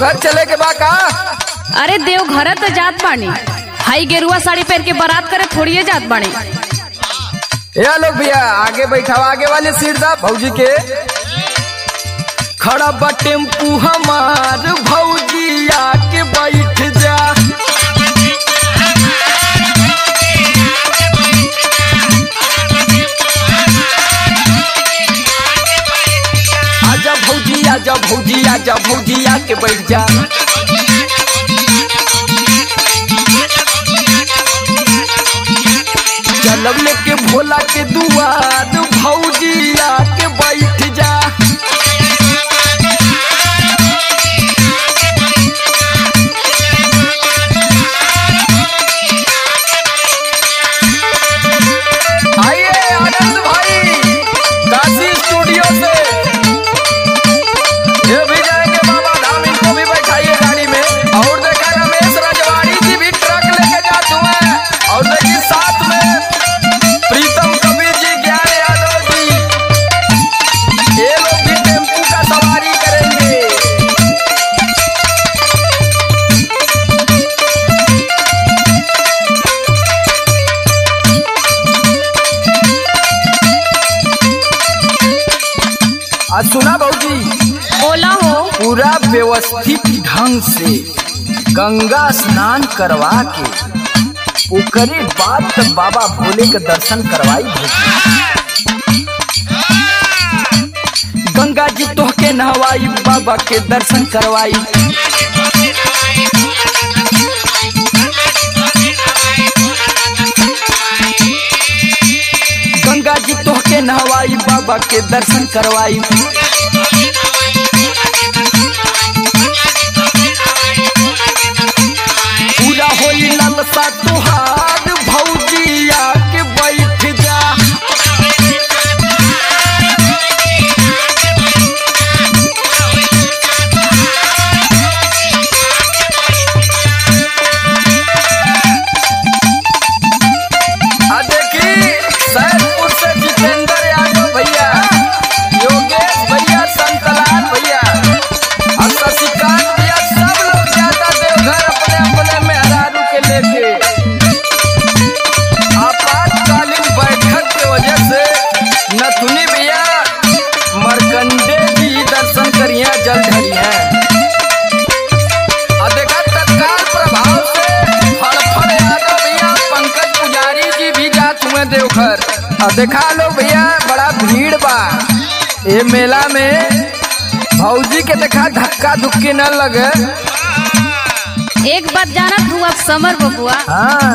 देवघर चले के बा का अरे देवघर तो जात बानी हाई गेरुआ साड़ी पहन के बारात करे थोड़िए जात बानी या लोग भैया आगे बैठाओ आगे वाले सीट दा भौजी के खड़ा बा टेम्पू हमार भौजी आके बैठ जा आजा भौजी आजा भौजी आजा भौजी आके बैठ जा चलब लेके भोला के दुआर भौजी आके बैठ जा आइए आनंद भाई काशी स्टूडियो से ये भी जाएंगे बाबा धाम इनको भी बैठाइए गाड़ी में और देखा रमेश रजवाड़ी जी भी ट्रक लेके जाते हुए और देखिए साथ में प्रीतम कबीर जी ज्ञान यादव जी ये लोग भी टेम्पू का सवारी करेंगे आज सुना भाजी बोला हो पूरा व्यवस्थित ढंग से गंगा स्नान करवा के ओकरे बाद तक बाबा भोले के दर्शन करवाई भौजी गंगा जी तोहके नहवाई बाबा के दर्शन करवाई गंगा जी तोहके नहवाई बाबा के दर्शन करवाई पूरा होई ललसा तुहार भौजिया के बैठ जा आ देखी सैदपुर से जितेंद्र यादव भैया योगेश भैया संतलाल भैया और शशिकांत भैया सब लोग जाता देवघर अपने अपने मेहरारू के लेके आपातकालीन बैठक के वजह से नथुनी भैया मरकंडे जी दर्शन करिए जल ढलिए और देखा तत्काल प्रभाव से फड़फड़ यादव भैया पंकज पुजारी जी भी जात हुए देवघर और देखा लो भैया बड़ा भीड़ बा ये मेला में भौजी के देखा धक्का धुक्की न लगे एक बात जानत हूँ अब समर बबुआ हाँ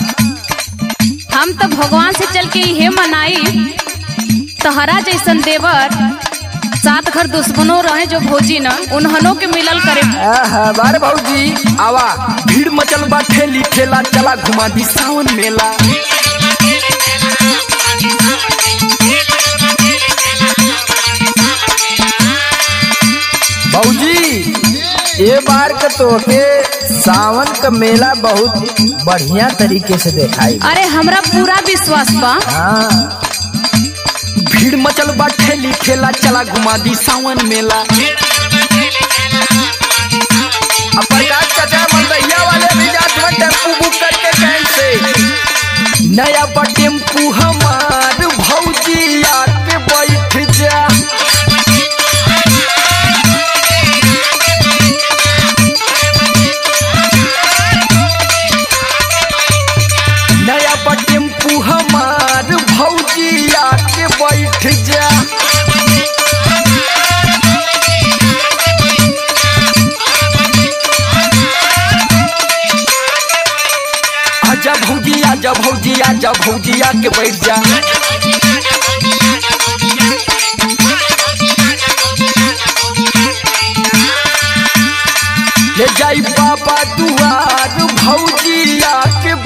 हम तो भगवान से चल के ये मनाई तहरा जैसन देवर सात घर दुश्मनों रहे जो भौजी न उन्हनों के मिलल करे आहा, बारे भौजी आवा भीड़ मचल बा ठेली ठेला चला घुमा दी सावन मेला भौजी ये बार का तो के सावन का मेला बहुत बढ़िया तरीके से देखाई अरे हमरा पूरा विश्वास बा हाँ भीड़ मचल बा ठेली ठेला चला घुमा दी सावन मेला अब प्रकाश चाचा मलदैया वाले भी जात में टेम्पू बुक करके कैंट से नया बा टेम्पू हमार भौजी आके बैठ जा नया बा टेम्पू हमार भौजी आके बैठ जा आजा भौजी आजा भौजी आजा भौजी आके बैठ जा ले जाई बाबा दुआर भौजी आके